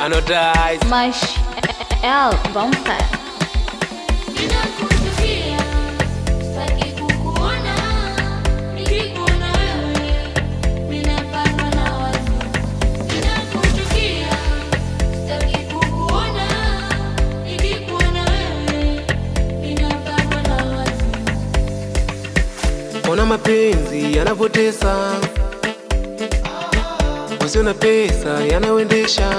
Anodize. Mas L, vampire. Ninakuchukia, sitaki kukuona, nikikuona wewe, ninapatwa na wazo. Ninakuchukia, sitaki kukuona, nikikuona wewe, ninapatwa na wazo. Ona mapenzi yanapotesa, usio na pesa yanayoendesha.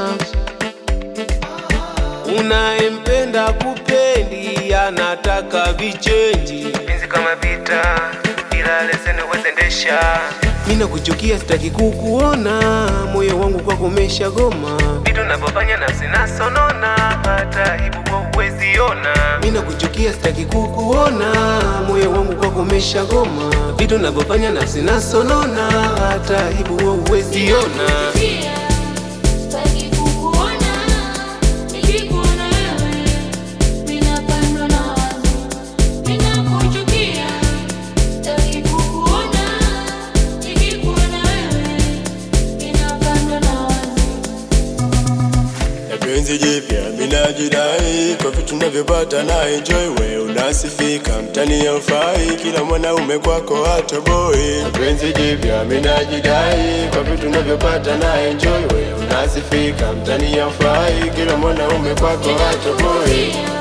Unayempenda kupendi, anataka vichenji. Penzi kama vita, ila leseni huwezendesha. Mimi nakuchukia, sitaki kukuona, moyo wangu kwako umeshagoma. Vitu navyofanya nafsi nasonona, hata aibu kwa huwezi ona. Mimi nakuchukia, sitaki kukuona, moyo wangu kwako umeshagoma. Vitu navyofanya nafsi nasonona, hata aibu kwa huwezi ona. Ninakuchukia, sitaki kukuona, nikikuona wewe, ninapatwa na wazo. Ninakuchukia, sitaki kukuona, nikikuona wewe, ninapatwa na wazo. na penzi jipya minajidai kwa vitu navyopata na enjoy we unasifika mtani ya ufai kila mwanaume kwako hatoboi na penzi jipya minajidai kwa vitu navyopata na enjoy we unasifika mtani ya ufai kila mwanaume kwako hatoboi